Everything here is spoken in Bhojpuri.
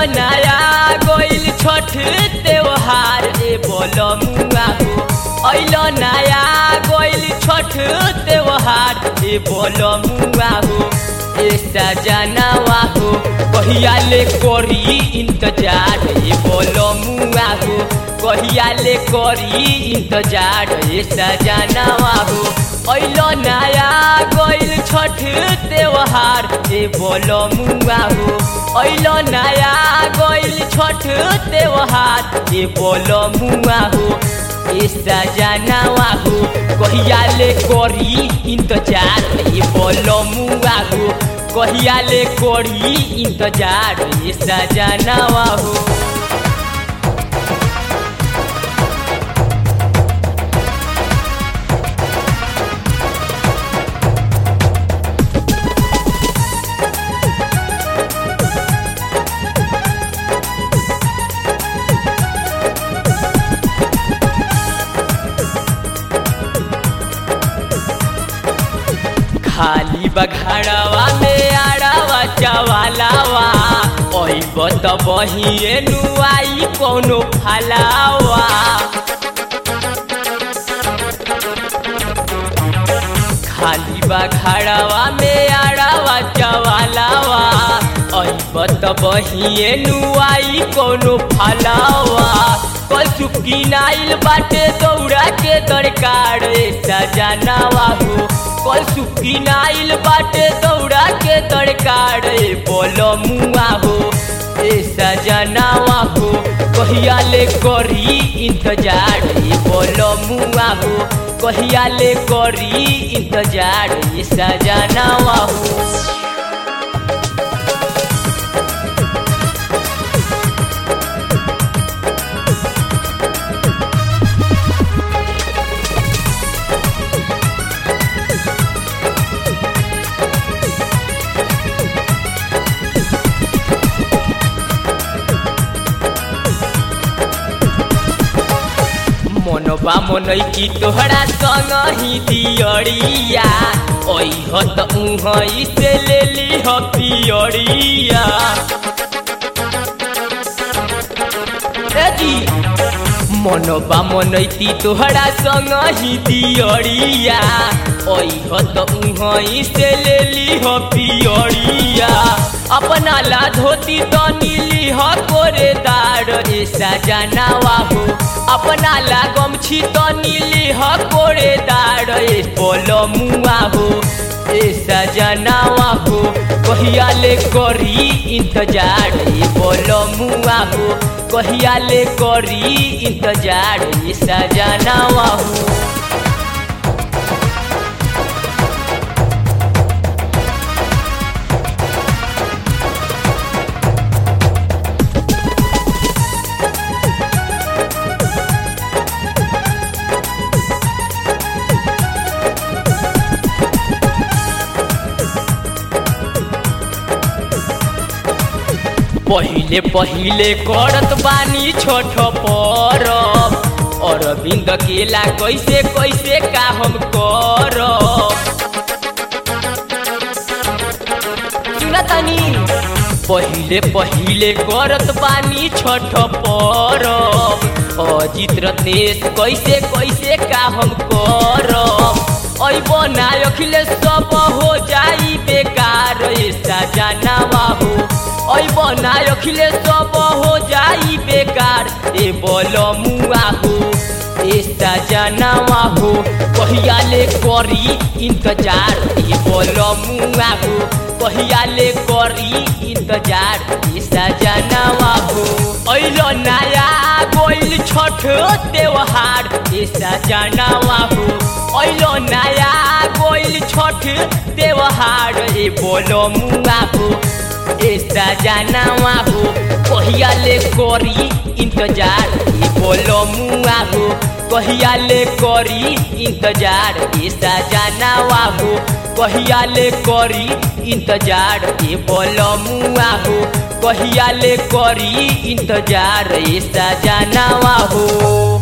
नया गोइल छठ त्योहार ए बोलो मुआ हो ऐल नया गोइल छठ त्योहार ए बोलो मुआ हो ए सजनवा हो कहिया ले करी इंतजार ए बोलो मुआ हो कहिया ले करी इंतजार ए सजनवा हो ऐल नया गोइल छठ त्योहार ए बोलो मुआ हो ऐल नया गोइल छठ त्योहार ए बोलो मुआ हो ए सजनवा हो कहिया ले करी इंतजार ए बोलो मुआ हो कहिया ले करी इंतजार ए सजनवा हो खाली बघाड़वा में आड़ावा चवालावा ओइब त बहिए नुआई कोनो फलावा खाली बघाड़वा में आड़ावा चवालावा ओइब त बहिए नुआई कोनो फलावा कल चुपकी नाइल बाटे दौड़ा के दरकार सजनावा हो कल सुखी नाइल बाटे दौड़ा के दरकार बोलो मुआ हो ए सजनावा हो कहिया ले करी इंतजार बोलो मुआ हो कहिया ले करी इंतजार सजनावा हो मनबा मनई की तोहरा संग ही दियरिया ओई हो त उहई से ले ली हो पियरिया जी मनबा मनैती तोहरा संग ही दियरिया ओई हो त उहई से ले ली हो पियरिया अपना ला धोती तो नीली हो कोरेदार ए सजनावा हो अपना ला गमछी तो नीली हो कोरेदार ए बोलो मुआ हो ए सजनावा हो कहिया ले करी इंतजार ए बोलो मुआ हो कहिया ले करी इंतजार ए सजनावा हो पहिले पहिले करत बानी छोट परब अरविंद केला कैसे कैसे का हम करब सुनतनी पहिले पहिले करत बानी छठ परब अजित रतेश कैसे कैसे का हम करब अब ना अखिलेश सब हो जाई बेकार सजनावा हो अब ना अखिलेश सब हो जाई बेकार ए बोलो मुआ हो ए सजनावा हो कहिया ले करी इंतजार ए बोलो मुआ हो कहिया ले करी इंतजार ए सजनावा हो ऐलो नया गोइल छठ त्योहार ए सजनावा हो ऐलो नया गोइल छठ त्योहार ए बोलो मुआ हो ए सजनावा हो कहिया ले करी इंतजार ए बोलो मुआ हो कहिया ले करी इंतजार ए सजनावा हो कहिया ले करी इंतजार ए बोलो मुआ हो कहिया ले करी इंतजार ए सजनावा हो